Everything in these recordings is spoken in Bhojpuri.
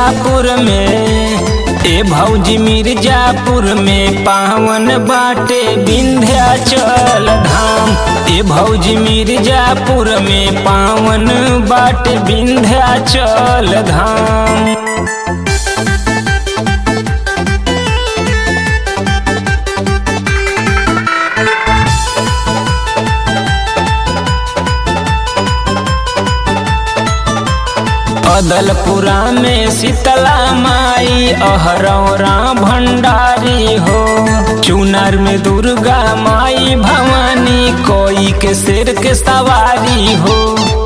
मिर्जापुर में ए भौजी मिर्जापुर में पावन बाटे विंध्याचल धाम ए भौजी मिर्जापुर में पावन बाटे विंध्याचल धाम अदलपुरा में शीतला माई अहरौरा भंडारी हो चुनार में दुर्गा माई भवानी कोई के सिर के सवारी हो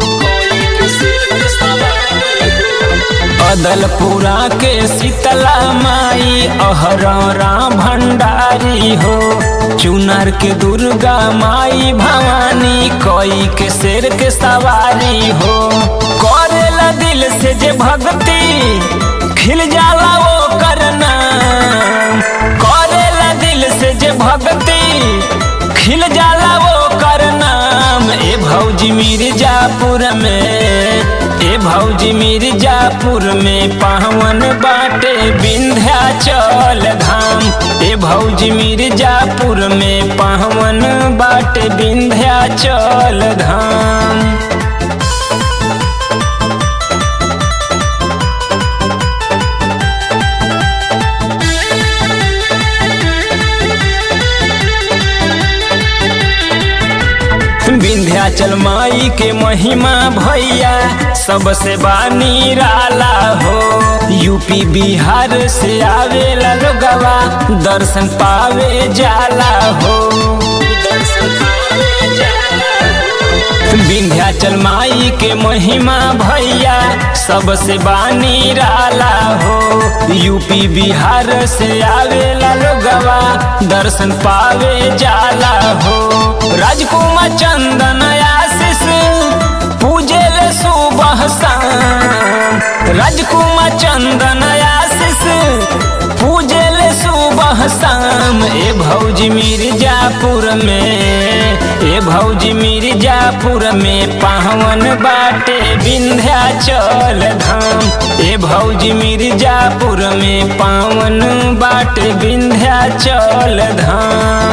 अदलपुरा के शीतला माई अहरौरा भंडारी हो चुनार के दुर्गा माई भवानी कोई के सिर के सवारी हो करेला दिल से जे भक्ति खिल जाला वो करना करेला दिल से जे भक्ति खिल जाला वो करना ए भौजी मिर्जापुर में ए भौजी मिर्जापुर में पावन बाटे विंध्याचल धाम ए भौजी मिर्जापुर में पावन बाटे विंध्याचल धाम विंध्याचल माई के महिमा भैया सबसे बानी राला हो यूपी बिहार से आवेला लोगवा दर्शन पावे जाला हो विंध्याचल माई के महिमा भैया सबसे बानी राला हो यूपी बिहार से आवेला लोगवा दर्शन पावे जाला हो राजकुमार चंदन आशीष पूजे ले सुबह शाम राजकुमार चंदन आशीष पूजे ले सुबह शाम ए भौजी मिर्जापुर में ए भौजी मिर्जापुर में पावन बाटे विंध्याचल धाम ए भौजी मिर्जापुर में पावन बाटे विंध्याचल धाम